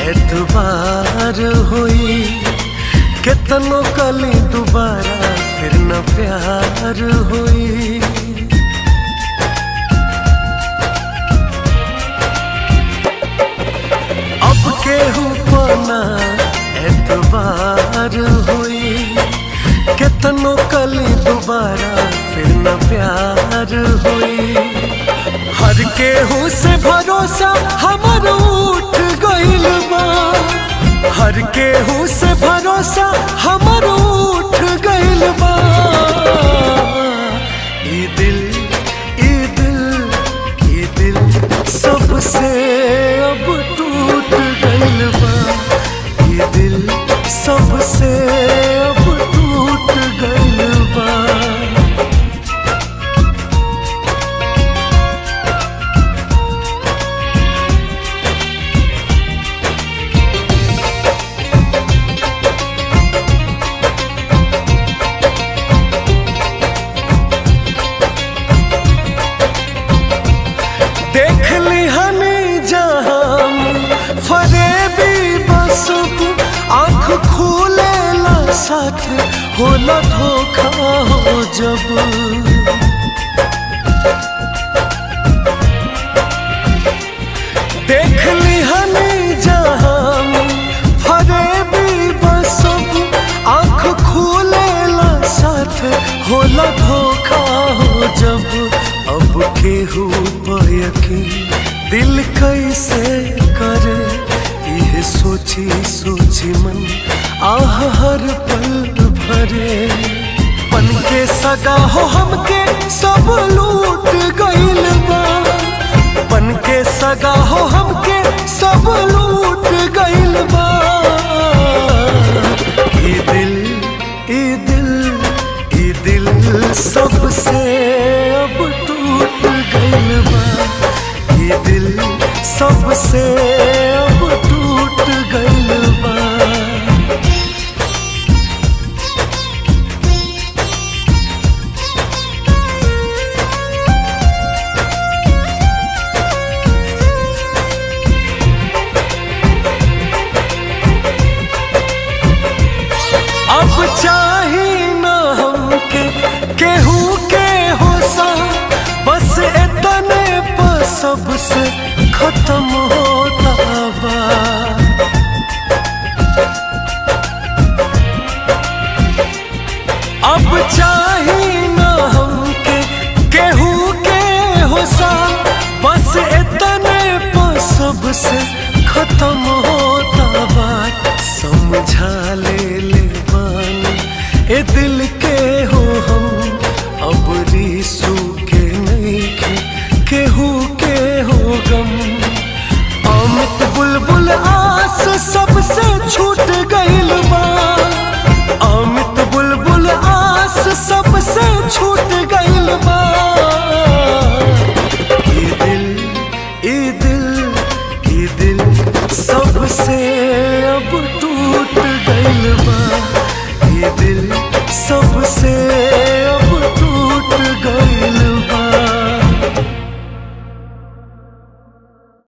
एतबार होई केतनो कली दोबारा फिर न प्यार होई अब केहू पना एतबार होई केतनो कली दोबारा फिर न प्यार होई हर केहू से भरोसा हमर उठ गइल बा हर केहू से भरोसा हमर उठ गइल बा ई दिल ई दिल ई दिल सबसे अब टूट गइल बा ई दिल सबसे अब टूट गइल बा देख ली हनी जहां फरेबी बसब आंख खोले ला साथ होला धोखा हो जब देख ली हनी जहां फरेबी बसब आंख खोले ला साथ होला धोखा हो जब अब केहू यकीन दिल कैसे करे यह सोची सोची मन आह हर पल भरे पन के सगा हो हमके सब लूट गइल बा पन के सगा हो हमके सब लूट गइल बा ई दिल ई दिल ई दिल सबसे अब टूट गइल बा ई दिल सबसे अब टूट गइल बा अब चाही ना हमके केहू के होसा बस इतने पर सबसे खत्म होता बा अब चाही ना हमके केहू के होसा बस इतने पर सबसे खत्म होता बात समझा ले ले बानी ए दिल के हो हम अब रीसू के नहीं के केहू के हो गम अमित बुलबुल आस सबसे छूट गइल बा अमित बुलबुल आस सबसे छूट गइल बा ई दिल ई दिल ई दिल सबसे